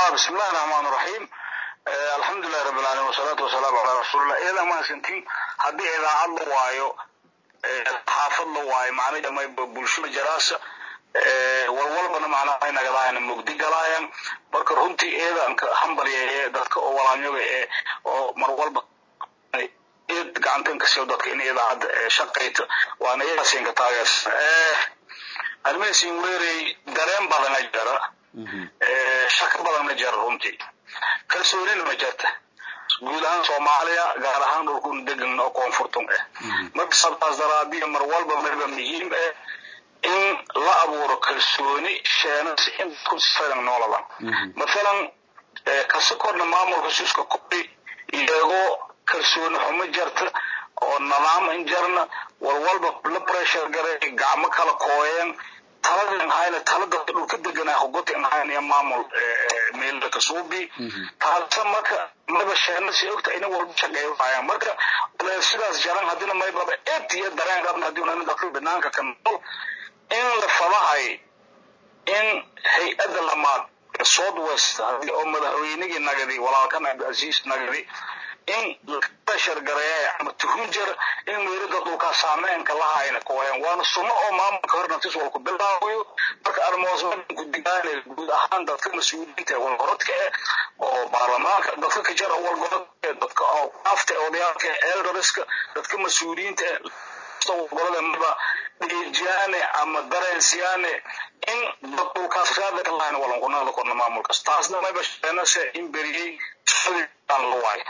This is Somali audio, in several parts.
بسم الله الرحمن الرحيم الحمد لله رب العالمين والصلاة والسلام على رسول الله إذا ما سنتين هدي إذا الله وايو حافظ الله وايو معنى ما بلشو جراسة walwalbana macnaha ay nagadaayaan mugdi galaayaan marka runtii eeda anka hambalya ee dadka oo walaanyoga ee oo mar walba eed gacantan ka siiyo dadka in idaacadda shaqayto waana iyagaasinka taageers arrimahiisin weerey dareen badana jira shaka badanna jira runtii kalsoonina ma jirta guud ahaan soomaaliya gaar ahaan dhulkun degan oo koonfurtun ah marka sabtaas daraadiya mar walba marba muhiim ah in la abuuro kalsooni sheenasi in dadku sifadan nooladan mathalan kasi korna maamulka suuska kori iyagoo kalsooni xumo jarta oo nidaam in jarna walwalba la pressure garay gacmo kala kooyeen taladan hayna talada dhulka deganaa hogoti in hayna iyo maamul meelda kasuubi taasa marka maba sheenasi ogta ina walba shaqeeyayaan marka sidaas jaran hadina maybaba eed iyo dareen qabna hadii unana dadka banaanka ka nool in la fadahay in hay-adda lamaad ee south west hadii oo madaxweynigii nagadi walaalkan cabdicaziis nagadi in pressure gareeya ama tuhun jir in meelada dhulkaa saameynka lahayna kooyan waana sunno oo maamulka hornatis walku bilaabayo marka armoosmanku digaane guud ahaan dadka mas-uuliyiinta ee walgorodka eh oo baarlamaanka dadka ka jara walgorodka ee dadka oo afta ee odayaalka ee eldoriska dadka mas-uuliyiinta ee golada maba dhiijiyaane ama dareensiyaane in dad dhulkaas raada ka lahayn walankunada korna maamulkaas taasna mayba sheenase in beriyey aan la waayo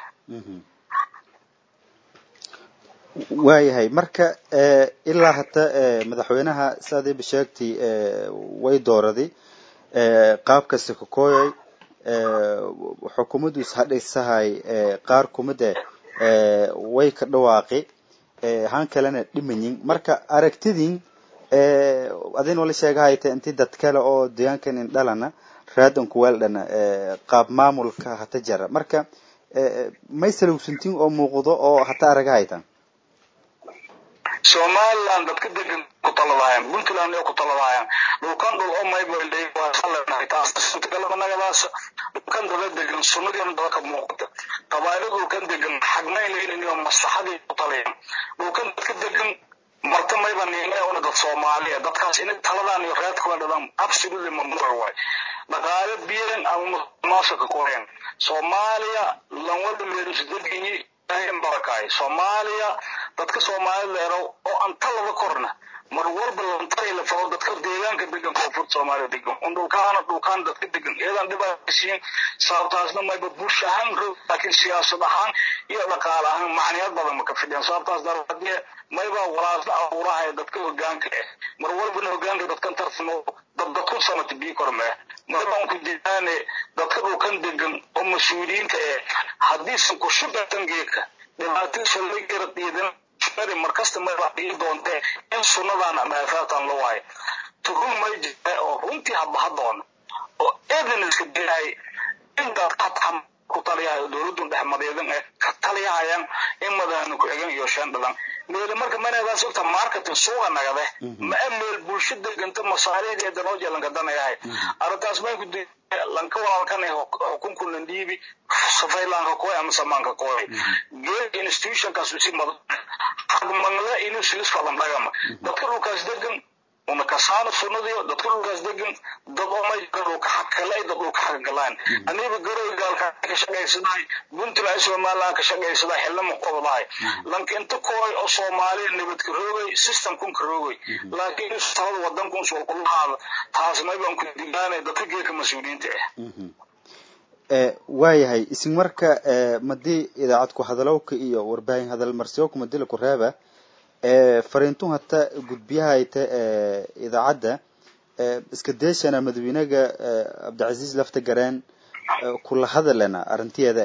waayahay marka ilaa hata madaxweynaha saadiiba sheegtay way dooraday qaab kasta ka kooyay xukuumaddu ishadhaysahay qaar kumide way ka dhawaaqi han kalena dhimayin marka aragtidin adin wala sheegahayta inti dad kale oo deegaankan indhalana raadan kuweeldhana qaab maamulka hata jara marka may salowsantin oo muuqdo oo hata aragahaytan somaliland dadka degan ku taladaayaan puntland ee ku taladaayaan dhulkan dhul oo maybaley waa salanahay taas galaba nagadaas dhulkan dada degan sunnadiina dada ka muuqata qabaaylo dhulkan degan xagnayn leynaniyo maslaxadii ku talayaan dhulkan dadka degan marta mayba niimee una dad soomaaliya dadkaas inay taladaan iyo reedkula dhadaan absolutely mamnuuc waay dhaqaale biiran ama maasaka korean soomaaliya lanwada meelusi deganyi barakaay soomaaliya dadka soomaalida leero oo aan talada korna mar walba lantari la fado dadka deegaanka degan koonfurta soomaaliya degan un dhulkaana dhulkaan dadka degan iyadan dhibaataysiin sababtaasna mayba bulsho ahaan roog laakiin siyaasad ahaan iyo dhaqaale ahaan macniyad badan ma ka fidhiyaan sababtaas daraadee mayba walaasla abuurahaya dadka hogaanka ah mar walbana hogaanka dadkan tartamo dadkun sanata bii kormee maybaan ku diidaane dadka dhulkan degan oo mas-uuliyiinta eh haddiisan ku shubatan geedka dhibaatadiisa la gara diidan shari markasta mayba dhigi doontee in sunnadan ama aafaatan la waayo tuhum may jira oo runtii habaha doona oo evidence-ka diray in dadka hataa ku taliyahayo dowladun dhexmadeedan ee ka taliyahayaan in madaxna ku egan iyo shan dhalan meel marka manadaas ogta marketing suuqa nagade ma meel bulsho deganta masaariicdeeda noo jeelanka danayahay arrintaas may ku lanka walaalkan ee xukunku landhiibi safaylanka kooy ama samaanka kooy geed institutionkaas si mad xagmangle inuu silis falan dhagama dadka dhulkaas degan una kasaano sunnadiyo dadka dhulkaas degan dad oo may dhulka xakale dad dhulka xakagalaan aniba garoy gaalka ka shaqaysanahay puntland somaliland ka shaqaysanahay xilnimo qodolahay lanka inta kooy oo soomaaliya nabadka roogay systemkun ka roogay laakiin talada wadankun soo kulahaada taas maybaan ku digaanay dadka geedka mas-uuliyiinta ah waayahay isin marka madii idaacad ku hadalowka iyo warbaahin hadal marsiyowka madila ku reeba fariintun hata gudbiyahayta idaacadda iska deeshana madaxweynaga cabdicasiis lafta gareen kula hadalena arrintiyeeda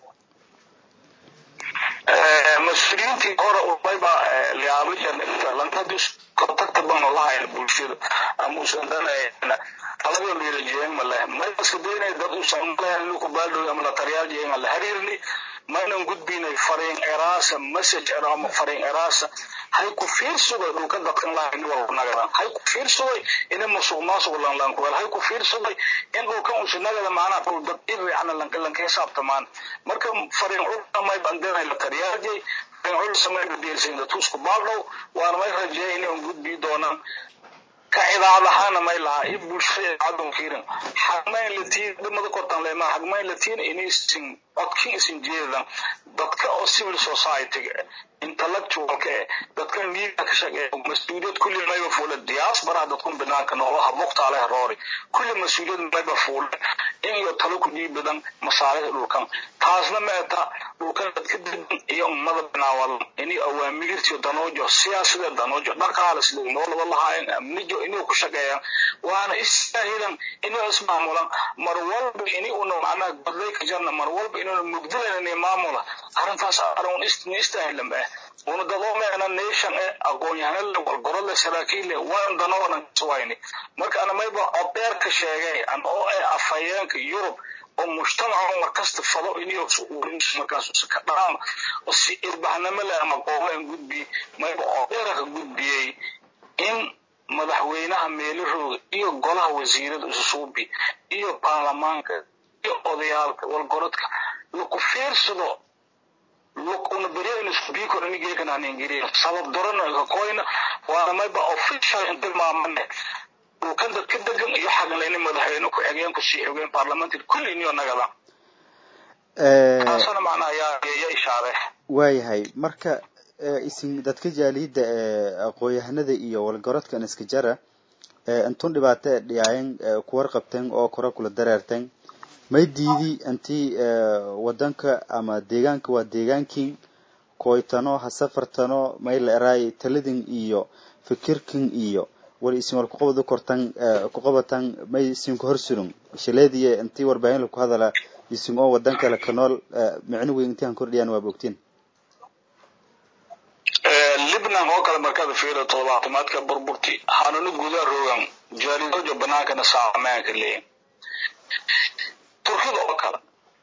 eh mas-uuliyiintii hore umayba liaabajan lankadii kontakta baan lahayn bulshada ama usan danayna talada liirajeen male mayska daynay dad usan lahayn inuu ku baaldhow ama la taliyaal jeen la hariirni maynan gudbinay fariin eraasa message ama fariin eraasa hay ku fiirsaday dhulka dadkan lahayn walba nagadan hay ku fiirsaday in musuq maasuq lan lan ku hay ku fiirsaday in dhulkan uu nagada maana dhul dad iricna lan lan ka xisaabtamaan marka fariin cunta may bandana la tariyaajay fariin cunta samay deelsin tusku baaldhow waan may rajeeyay inay gudbi doonaan ka cidaadahaana may lahaa iyo bulshada cadon kiirin xagmayn latiin dhimada kortan leema xagmayn latiin inaysin codkii isin jeedan dadka oo civil society intellectualka eh dadka miiga ka shaqeeya mas-uuliyad kulli mayba fuula diaspora dadkun banaanka noolaha muqtaale roori kulli mas-uuliyad mayba fuula in iyo talo ku dhiibadan masaalixda dhulkan taasna meeta dhulkan dadka degan iyo ummada binaawadan inay awaamiirtiyo danoojo siyaasada danoojo dhaqaale sida noolaba lahaayeen amnijo inay ku shaqeeyaan waana istaahidan inay ismaamulan mar walba inay una macnaha godlay ka jarna mar walba inuuna mugdilayna maamula arrintaas arun istaahilan ba una dadoo meena nation e aqoon-yahanale walgorole saraakiille waan danoonan wayni marka ana mayba odeerka sheegay an oo e afhayeenka yurub oo mujtamaca markasta fado inay markaas ka dhaam oo si ilbaxnimo leh ama qoolan gudbi mayba odeerka gudbiyey in madaxweynaha meelahooga iyo golaha wasiirada isusuubi iyo baarlamaanka iyo odayaalka walgorodka laku fiirsado una beryadan speaker inigeekan aan ingiriin sabab dorana kakoyna waana mayba official intilmaamane dhulkan dadka degan iyo xaganlayni madaxweyne ku xigeen ku sii xigeen parliamentary kulli iniyo nagada taasana macnaha yaa yaa ishaare waayahay marka isin dadka jaaliyadda ee aqoon-yahanada iyo walgorodkan iska jara intun dhibaato ee dhiyaayan ku warqabteen oo kore kula dareerteen may diidi intii wadanka ama deegaanka waa deegaankii koytano ha safartano may la eraay taladin iyo fikirkin iyo wal isin wal kuqabad kortan kuqabatan may isin ku horsurun shaleediye intii warbaahin la ku hadala isin oo wadanka la kanool micno weyn intii aan kordhiyaan waa bogtiin libnan oo kale markaad fiiro toddobaatamaadka burburti hanunu gudaa rogan jaalidojo banaankana saameanka leeyin turkida oo kale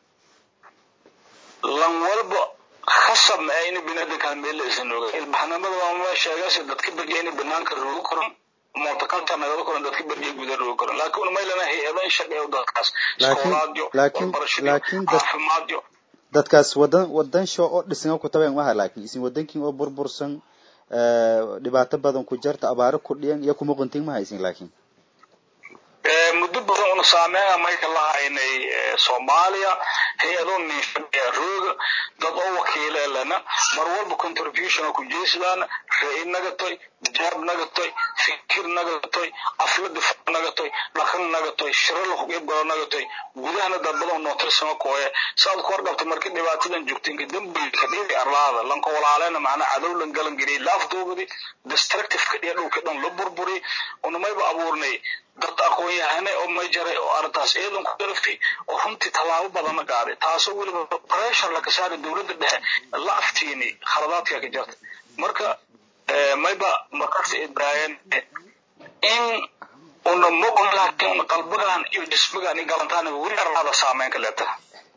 lan walba khasab ma ayna binaadinkaan meel la isan oga ilbaxnimada waama sheegase dadka berya inay banaanka roogi karan multiculture nagada karan dadka berya guda roogi karan laakiin maylana hay-adan shaqeeyo dadkaas iskoolaadyo waxbarashadyo caafimaadyo dadkaas wadan wadan sho oo dhisan ku tabeen waha laakiin isin wadankin oo burbursan dhibaato badan ku jarta abaaro ku dhiyan iyo kuma quntin ma haysin laakiin muddo badan una saameeya mayka lahaynay soomaaliya hay-adoo ninshadeya rooga dad oo wakiileelana mar walba contribution ku jeysadaana ra-i nagatoy jaab nagatoy fikir nagatoy aflada nagatoy dhaqan nagatoy shiro lahuqibgalo nagatoy gudahana dad badan nootirsama kooye saad ku horqabta marka dhibaatadan joogtinka dambilka dhiri arlaada lanka walaalena macnaa cadow lan galan geliyay laafdoogadi destructiveka dhiya dhulka dhan la burburi unamayba abuurnay dad aqoon-yahane oo may jaray oo arrintaas iyadan ku garaftay oo runtii tallaabo badana qaaday taasoo weliba pressure laka saaray dowladda dhexe la aftiini khaladaadka ka jirta marka mayba markaasi ibraayeen in una mogon laakiin una qalbigan iyo jismigan iyo galantaan weli arlaada saameynka leeta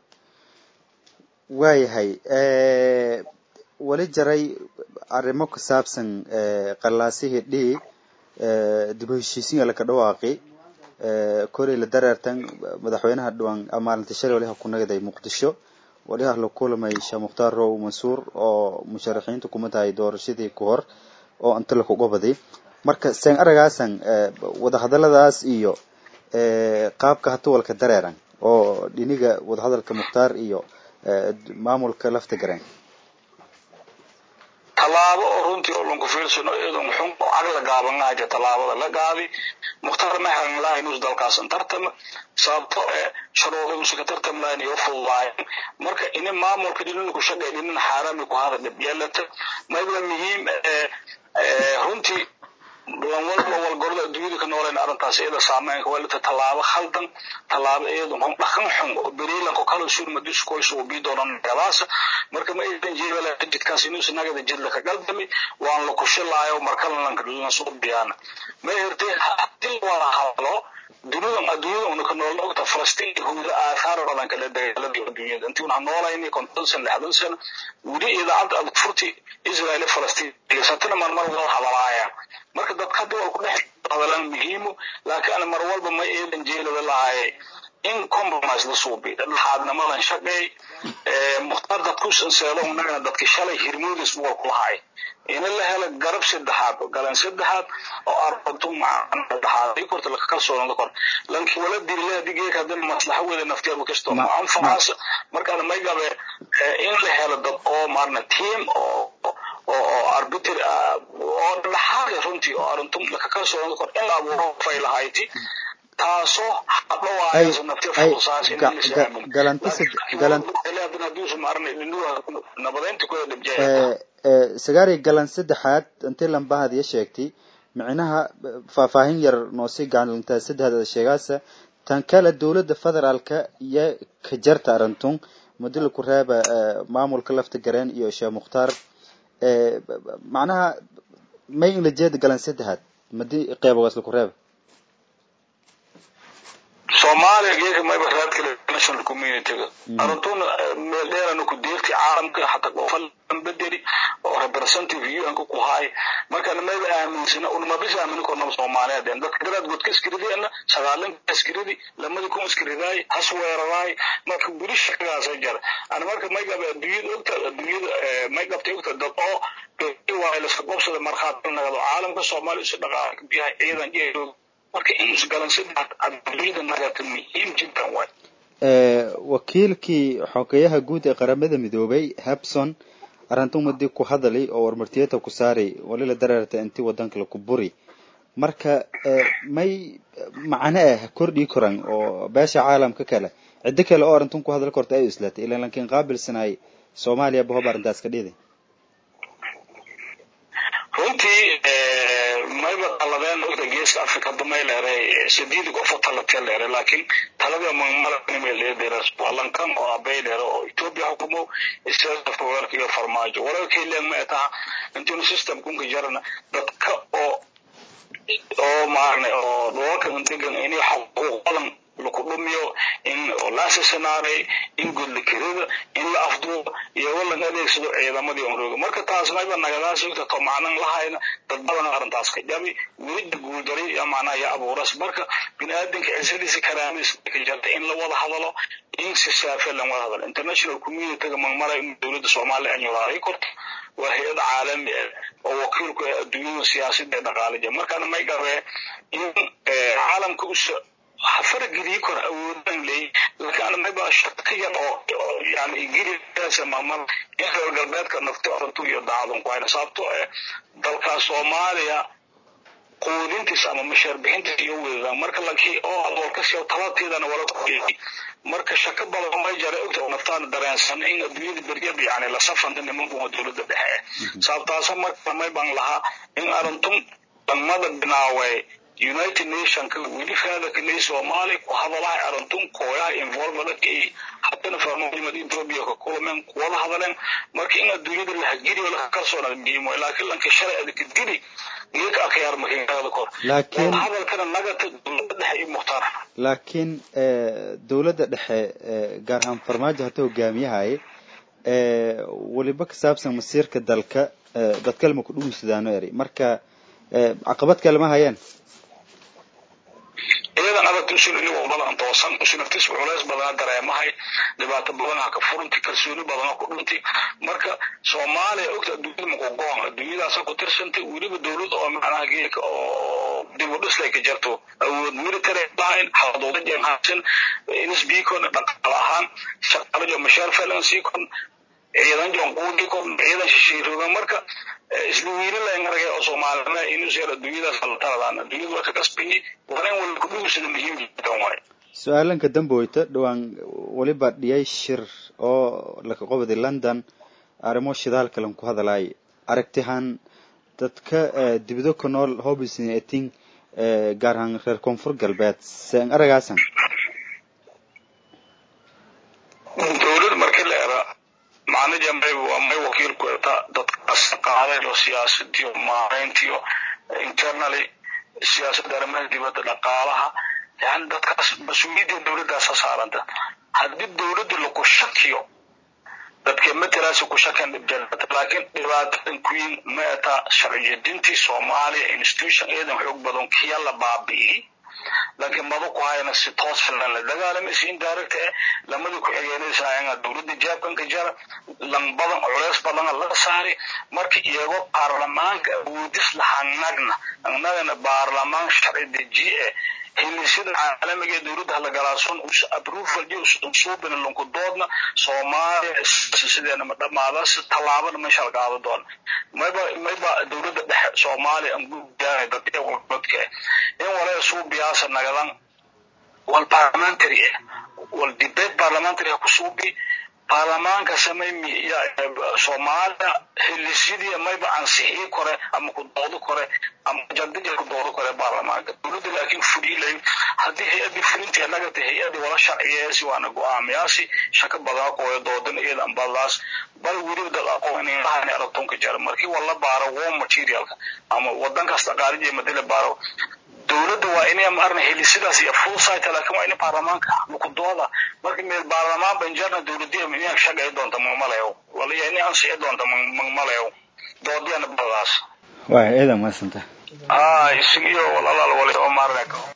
waayahay weli jaray arrimo ku saabsan qallaasihii dhii dib u heshiisiin laka dhawaaqi koley la dareertan madaxweynaha dhuwan maalinta shalay waliha ku nagaday muqdisho waliha la kulamay sheekh mukhtaar row mansuur oo musharaxiinta kuma tahay doorashadii ku hor oo inta lakuga baday marka seen aragaasan wadahadaladaas iyo qaabka hatuwalka dareeran oo dhiniga wadahadalka mukhtaar iyo maamulka lafta gareen tallaabo oo runtii oo lanku fiirsano iyadoo xun oo cagla gaabanaaja tallaabada la gaadi mukhtaar maxan lahayn us dalkaasan tartama sababto ee sharuudimusi ka tartam lahayn iyo fududaayeen marka ini maamulka dhinin ku shaqay dhinin xaarami ku hada dhib yeelata mayba muhiim runtii lan walba walgorda adduunyada ka nooleen arrintaas iyada saameynka walita tallaabo khaldan tallaabo iyada xun dhaqan xun oo beriilanko kala surma diskoys uu bii doonan gadaasa marka ma aydan jeebala jidkaas inuusa nagada jidla ka galdami waan la kushilaayo marka lan soo biyaana ma hirtay hadii wala hadlo dunidan adduunyada una ka nool ogta falastiin yahuuda aathaar badan kale dagaaladii adduunyada intii una noolayni konton san lixdan sano weli idaacadda aad furti israel falastiin satana marmar wada hadalaayaan marka dadka hadda waa ku dhex hadalaan muhiimu laakiin ana mar walba ma eedan jeelada lahaye in compromise la suubi dhaxaadnimadan shaqeey mukhtaar dadkuusan seelo unagana dadki shalay hirmoodis wal ku lahay ina la helo garab saddexaad galan saddexaad oo arabtu macna dhaxaaday korta la kalsoon la kor lanki wala dirle digay ka dan maslaxa wada naftiyabu kasto ma anfaas marka may gabe in la helo dad oo marna team oo oo arbiter oo dhaxaad runtii oo aruntum la kalsoon la kor in la abuuro faylahayti taasoo hadhawaayo naftiya fuusaas in la isaamin galanta galanta nabadeynta ku dhibjaya sagaari galan saddexaad intii lambahad iyo sheegtay micnaha faahfaahin yar noosii gacanlintaa saddexda sheegaasa tan kale dowladda federaalka iyo ka jarta arintun mudila ku reeba maamulka lafta gareen iyo sheekh mukhtaar macnaha may in la jeeda galan saddexaad madi qeybogaas laku reeba soomaaliya geeka mayba raadkale national communityga arintuna meel dheerana ku deerti caalamka xataa qofalan bedeli oo representative un-ka ku haay markana mayba aaminsana unmabis aamini kornaba soomaaliyeed dadka daraad godka iskiridiana sagaalanka iskiridi lamadi kun iskiridaay has weeraraay marka buri shaqagaasa jara ana marka maygaba adduunyada ogta adduunyada maygabta ogta dad oo waa laska qobsada markhaati nagado caalamka soomaaliya isu dhaqaala biyaha ciidan jeedo marka in isgalan saddex adduunyada nagata muhiim jiddan waay wakiilkii xogeyaha guud ee qaramada midoobay habson arrintan wadii ku hadalay oo warmartiyada ku saaray walila dareerta intii wadanka laku buri marka may macno ah kordhii koran oo beesha caalamka kale ciddo kale oo arrintan ku hadal korta ay islatay ilan lankiin qaabilsanaay soomaaliya bahob arrintaas ka dhiiday runtii mayba taladeen ogta geeska africa damay leeray sideed qof oo talatee leeray laakiin talada mamalaanimay leedeeras walankan oo abay leero oo ethiopia hukumo israel fowerka iyo farmaajo walaalkay leen ma taha intuu system kunka jarana dadka oo oo maarne oo dhulalka degan inay xuquuqadan laku dhumiyo in la asasinaaray in gudla kirida in la afduubo iyo walan adeegsado ciidamadii onrooga marka taas mayba nagadaas ogta to macnan lahayna dad badan arrintaas ka jabi welida guuldaray iyo macnaha iyo abuuras marka biniaadanka cisadiisa karaamadiisa ka jarta in la wada hadalo in si saafe lan wada hadalo international communityga magmaray in dowladda soomaaliya anyuraaray korto waa hay-ad caalami ah oo wakiilku ah adduunyada siyaasadda ee dhaqaalaja markaana may gabee in caalamka usa farageliyi kor awoodan leey laakiin ana mayba shaka yar oo yani ingiriisa mamar in reer galbeedka nafti orantu iyo daacadun ku hayna sababto eh dalka soomaaliya quudintiisa ama mashaar bixintiisa iyo weedaan marka lakii oo adoolkasiyo talateedana wala kuyay marka shaka badan may jara ogta oo naftaana dareensan in adduunyada beryaba yani la safanta nimankuwa dowladda dhexe sababtaasa marka may baan lahaa in arintun dhamada binaaway united nationka weli faadaka ley soomaaliya ku hadalahay arintun kooyaha involvedaka ay haddana farmaalimada ethiopia ka kulameen kuwada hadaleen marka in adduunyada la hagiriyo laka kalsoonada muhiim waay laakiin lanka shalay adaka dili geeka akhyaar makiinada kor laakiin hadalkana nagata dowladda dhexe iyo mukhtaar laakiin dowladda dhexe gaar ahaan farmaajo hata hogaamiyahay weliba ka saabsan masiirka dalka dad kalema ku dhugunsadaano eri marka caqabad kale ma hayaan iyadan adag usul inagoo badan toosan usunaftis culays badana dareemahay dhibaato badanaha ka furunti kalsooni badana ku dhunti marka soomaaliya ogta adduunyada makugoon adduunyadaasa ku tirsantay weliba dowlad oo macnaha geelka oo dib u dhislay ka jarto awood military lahayn xaduudajen haysan nsbcon dhaqaal ahaan shaqaalajo mashaar falansikon ciidan jonquudikon ciidan shishiirooga marka isla wiila layn aragay oo soomaalina inuu seer adduunyadaas la taladaan adduunyada waa ka qasbayay waran wala ku dhuusada muhiim jiddan waay su-aalanka damboyta dhowaan weliba dhiyay shir oo laka qobadi london arrimo shidaalka lan ku hadalaay aragtihan dadka dibado ka nool hobisn eting gaar ahaan reer koonfur galbeed seen aragaasan dowlad marka la era macnaja may waa may wakiilku eta dadkaas qaadaylo siyaasadiyo maarayntiyo internally siyaasadda arrimaha dibadda dhaqaalaha yani dadkaas mas-uuliyadda dowladdaasa saaranta haddii dowladda laku shakiyo dadka matalaasi ku shakan dhibjalata laakiin dhibaatadan queen meeta sharciyadintii soomaaliya institution eedan xoog badan kiya la baabi'iyey laakiin maba ku hayana si toos filan la dagaalamaysa indirect eh lamada ku xigeenaysa ayanga dowladda jaabkanka jara lambadan culeys badana la saari marka iyagoo baarlamaanka awoodis lahanagna annagana baarlamaan sharci dejiye eh hilisyada caalamiga ee dowladda halagalaadson approval iyo usuubina lunku doodna soomaaliya sideena ma dhamaada si tallaabana meesha la qaado doona mayba mayba dowladda dhexe soomaaliya aan gudaanay dadka wadka in walaa suubiyaasa nagadan wal parliamentary eh wal debate parliamentary ku suubi baarlamaanka samay soomaaliya hilisyadii mayba ansixii kore ama ku doodo kore ama jadija ku doodo kore baarlamaanka dowladda laakiin fuliilay haddii hay-adii fulintii nagata hay-adii wala sharciyeesi waana go-aamiyaasi shaka badaa kooya doodan iyada ambadaas bal weliba dad aqoon inlahan aratonka jara markii wala baaro war materialka ama wadan kasta qaarije madala baaro dowladda waa inay maarna heli sidaas iyo full site laakiin waa in baarlamaanka laku dooda marka meel baarlamaan banjarna dowladdiya inay shaqay doonta magmalayo wala inay ansixi doonta magmalayo doodiyana badaas waay eedan maasanta ah isigiyo walaalaal wali oo maarna